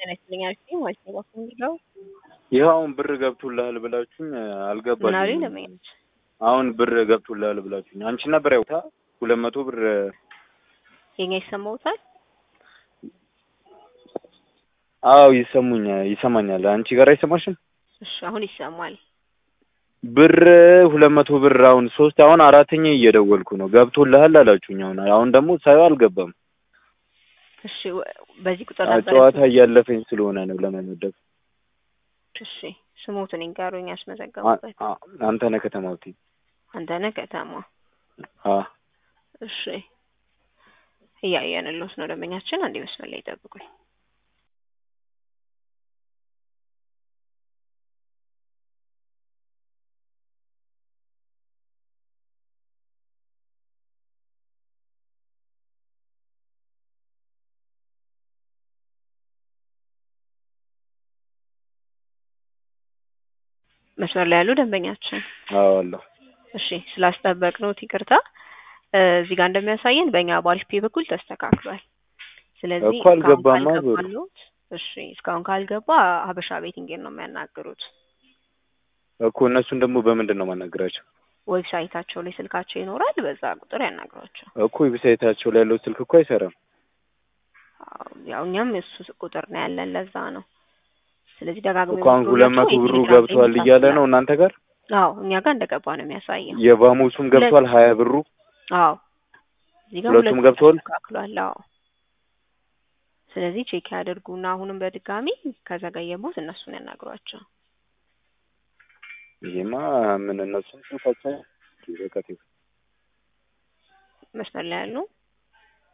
ጤና ይስጥልኝ አልሽኝ ማለት ነው። እባክህ ምንድነው? ይኸው አሁን ብር ገብቶልሃል ብላችሁኝ ምን አሉኝ? አልገባልኝም። ለመያዝ አሁን ብር ገብቶልሃል ብላችሁኝ አንቺ ነበር ያውታ ሁለት መቶ ብር የኛ ይሰማውታል። አዎ ይሰሙኛል ይሰማኛል። አንቺ ጋር አይሰማሽም? እሺ አሁን ይሰማል። ብር ሁለት መቶ ብር አሁን ሶስት አሁን አራተኛ እየደወልኩ ነው ገብቶልሃል አላችሁኝ። አሁን አሁን ደግሞ ሳየው አልገባም። እሺ ወ- በዚህ ቁጥር አ- ነበር ጨዋታ እያለፈኝ ስለሆነ ነው ለመመደብ። እሺ ስሞትን ይንገሩኝ አ- ያስመዘገቡበት። አ- አንተ ነህ ከተማውቲ አንተነህ ከተማ። አ እሺ እያየንልዎት ነው ደንበኛችን። አንዴ መስመር ላይ ይጠብቁኝ። መስመር ላይ ያሉ ደንበኛችን አዎ አለሁ። እሺ ስላስጠበቅነዎት ይቅርታ። እ፣ እዚህ ጋር እንደሚያሳየን በእኛ በአሪፍ ፔ በኩል ተስተካክሏል። ስለዚህ እኮ አልገባማ እስካሁን ብሩ። ካልገባልዎት፣ እሺ እስካሁን ካልገባ ሀበሻ ቤቲንግን ነው የሚያናግሩት። እኮ እነሱን ደግሞ በምንድን ነው ማናገራቸው? ዌብሳይታቸው ላይ ስልካቸው ይኖራል። በዛ ቁጥር ያናግሯቸው። እኮ ዌብሳይታቸው ላይ ያለው ስልክ እኮ አይሰራም። አዎ፣ ያው እኛም እሱ ቁጥር ነው ያለን፣ ለዛ ነው። ስለዚህ ደጋግሞ እኮ አሁን ሁለት መቶ ብሩ ገብቷል እያለ ነው እናንተ ጋር። አዎ እኛ ጋር እንደገባ ነው የሚያሳየው። የባሙሱም ገብቷል ሀያ ብሩ አዎ እዚህ ጋር ሁለቱም ሁለቱም ገብተዋል? ተስተካክሏል። አዎ ስለዚህ ቼክ ያደርጉና አሁንም በድጋሚ ከዘገየቦት እነሱን ያናግሯቸው። ይሄማ ምን እነሱም ስልካቸው በቃ ተይው። መስመር ላይ ያሉ